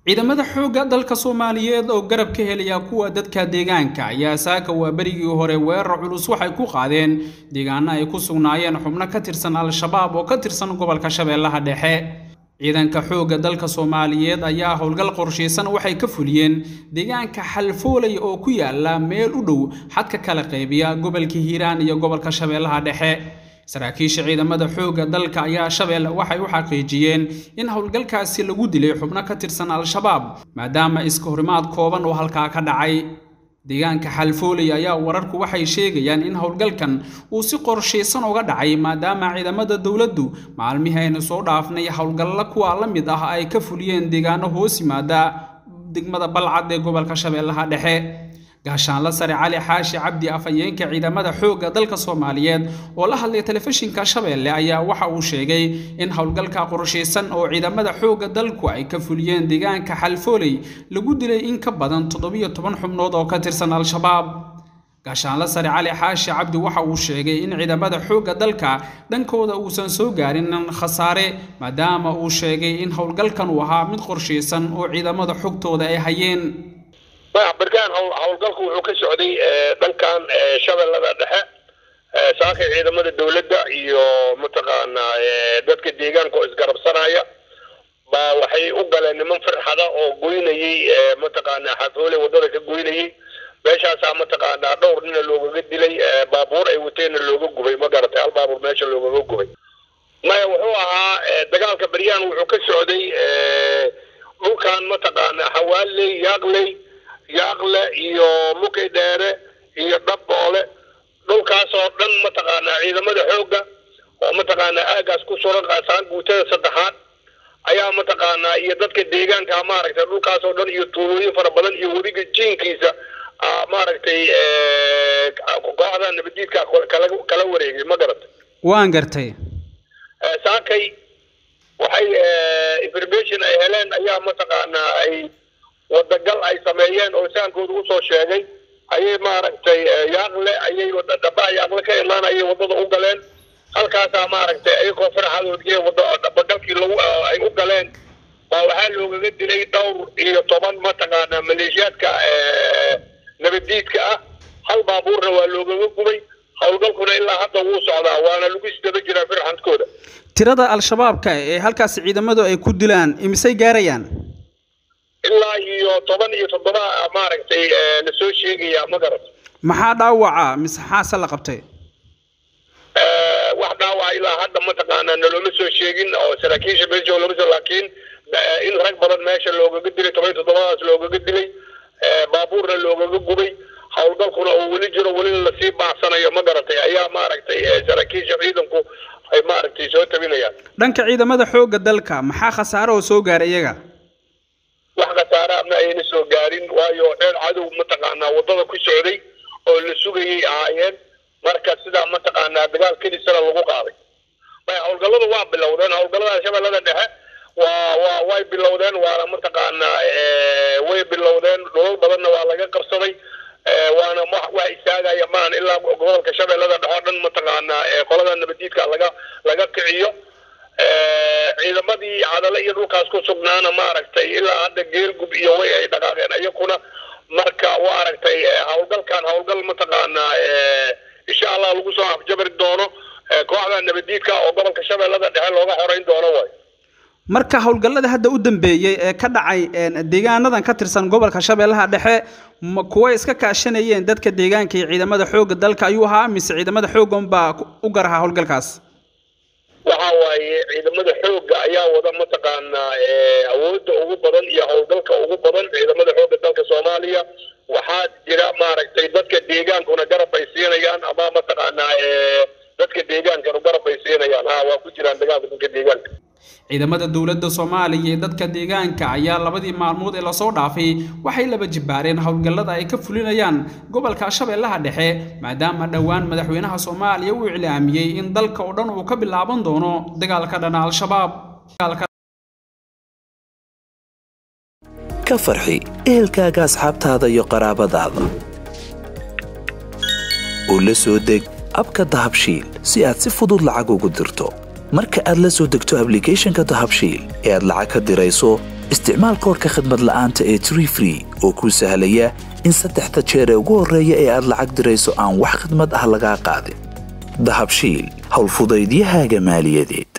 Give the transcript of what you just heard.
ciidamada xoogga dalka soomaaliyeed oo garab ka helaya kuwa dadka deegaanka ayaa saaka waa berigii hore weerar culus waxay ku qaadeen deegaano ay ku sugnaayeen xubno ka tirsan al-shabaab oo ka tirsan gobolka shabeellaha dhexe ciidanka xoogga dalka soomaaliyeed ayaa howlgal qorshaysan waxay ka fuliyeen deegaanka xalfoolay oo ku yaala meel u dhow xadka kala qaybiya gobolka hiiraan iyo gobolka shabeellaha dhexe saraakiisha ciidamada xoogga dalka ayaa shabeelle waxay u xaqiijiyeen in howlgalkaasi lagu dilay xubno ka tirsan al-shabaab maadaama iska horimaad kooban oo halkaa ka dhacay deegaanka xalfooley ayaa wararku waxay sheegayaan in howlgalkan uu si qorshaysan uga dhacay maadaama ciidamada dowladdu maalmihii aynu soo dhaafnay howlgalla kuwa la mid ah ay ka fuliyeen deegaano hoos yimaada degmada balcad ee gobolka shabeellaha dhexe gaashaanla sare cali xaashi cabdi afhayeenka ciidamada xoogga dalka soomaaliyeed oo la hadlay telefishinka shabeelle ayaa waxa uu sheegay in howlgalka qorshaysan oo ciidamada xoogga dalku ay ka fuliyeen deegaanka xalfooley lagu dilay in ka badan toddobiyo toban xubnood oo ka tirsan al-shabaab gaashaanla sare cali xaashi cabdi waxa uu sheegay in ciidamada xoogga dalka dhankooda uusan soo gaarin khasaare maadaama uu sheegay in howlgalkan uu ahaa mid qorshaysan oo ciidamada xogtooda ay hayeen bargaan howlgalku wuxuu ka socday dhankan shabeellada dhexe saakay ciidamada dowladda iyo mataqaanaa dadka deegaanka oo isgarabsanaya baa waxay u galeen niman firxada oo goynayey mataqaanaa xafoole waddada ka goynayey meeshaasaa mataqaanaa dhowr nina loogaga dilay baabuur ay wateenna looga gubay ma garatay hal baabuur meesha loogaga gubay maya wuxuu ahaa dagaalka baryaan wuxuu ka socday dhulkan mataqaanaa xawaaley yaaqley yaaqle iyo mukay dheere iyo dhabboole dhulkaasoo dhan mataqaanaa ciidamada xoogga oo mataqaanaa aagaas ku suran qaasaan guutada saddexaad ayaa mataqaanaa iyo dadka deegaanka maaragtay dhulkaasoo dhan iyo tuulooyin fara badan iyo webiga jiinkiisa maaragtay kooxda nabadiidka kala wareegay ma garatay waan gartay saakay waxay information ay heleen ayaa mataqaanaa ay wadagal ay sameeyeen oo saankooda usoo sheegay ayay maaragtay yaaqle ayay dhabaha yaaqle ka imaan ayay waddada u galeen halkaasaa maaragtay ayagoo farxadoodii dabagalkii lagu ay u galeen baa waxaa loogaga dilay dhowr iyo toban mataqaanaa maleeshiyaadka nabadiidka ah hal baabuurna waa loogaga gubay howlgalkuna ilaa hadda wuu socdaa waana lagu isdaba jiraa firxadkooda tirada al-shabaabka ee halkaasi ciidamadu ay ku dilaan imisay gaarayaan ilaa iyo toban iyo toddoba maaragtay lasoo sheegaya ma garat maxaa dhaawaca mise xaase la qabtay wax dhaawaca ilaa hadda mataqaanaa nalooma soo sheegin oo saraakiisha meesha looma soo laakiin in rag badan meesha loogaga dilay toban iyo toddobadaas loogaga dilay baabuurna loogaga gubay howlgalkuna oo weli jiro welina lasii baacsanayo ma garatay ayaa maaragtay saraakiisha ciidanku ay maaragtay soo tabinayaan dhanka ciidamada xoogga dalka maxaa khasaare oo soo gaaray iyaga wax khasaare ama ayna soo gaarin waayo dheer cadow mataqaanaa waddada ku socday oo la sugayay ahaayeen marka sidaa mataqaanaa dagaal kelisana lagu qaaday maya howlgalladu waa bilowdeen howlgallada shabeellada dhexe waa waa way bilowdeen waana mataqaanaa way bilowdeen dholol badanna waa laga qabsaday waana wax istaagaya maan ilaa gobolka shabeellada dhexe oo dhan mataqaanaa qolada nabadiidka laga laga kiciyo ciidamadii cadale iyo dhulkaas ku sugnaana maaragtay ilaa hadda geelgub iyo way ay dhaqaaqeen iyakuna marka waa aragtay howlgalkan howlgal mataqaanaa insha allah lagu soo afjabari doono kooxda nabadiidka oo gobolka shabeellada dhexe looga xoreyn doono way marka howlgallada hadda u dambeeyey ee ka dhacay deegaanadan ka tirsan gobolka shabeellaha dhexe ma kuwa iska kaashanayeen dadka deegaanka iyo ciidamada xoogga dalka ayuu ahaa mise ciidamada xooggan baa u garahaa howlgalkaas waxa waaye ciidamada xoogga ayaa wada mataqaanaa awoodda ugu badan iyo howlgalka ugu badan ciidamada xoogga dalka soomaaliya waxaa jira maaragtay dadka deegaankuna garab bay siinayaan ama mataqaanaa dadka deegaankanu garab bay siinayaan ha waa ku jiraan dagaalka dadka deegaanka ciidamada dowladda soomaaliya ee dadka deegaanka ayaa labadii maalmood ee lasoo dhaafay waxay laba jibbaareen howlgallada ay ka fulinayaan gobolka shabeellaha dhexe maadaama dhowaan madaxweynaha soomaaliya uu iclaamiyey in dalka oo dhan uu ka bilaaban doono dagaalka dhana al-shabaab ka farxi ehelkaaga asxaabtaada iyo qaraabadaada oo la soo deg abka dahabshiil si aad si fudud lacag ugu dirto marka aad la soo degto ablicathonka dahabshiil ee aad lacag ka dirayso isticmaal koorka khadmad la'aanta ee tree free oo kuu sahlaya in saddexda jeer ee ugu horreeya ee aad lacag dirayso aan wax khidmad ah lagaa qaadin dahabshiil howlfudaydiyahaaga maaliyadeed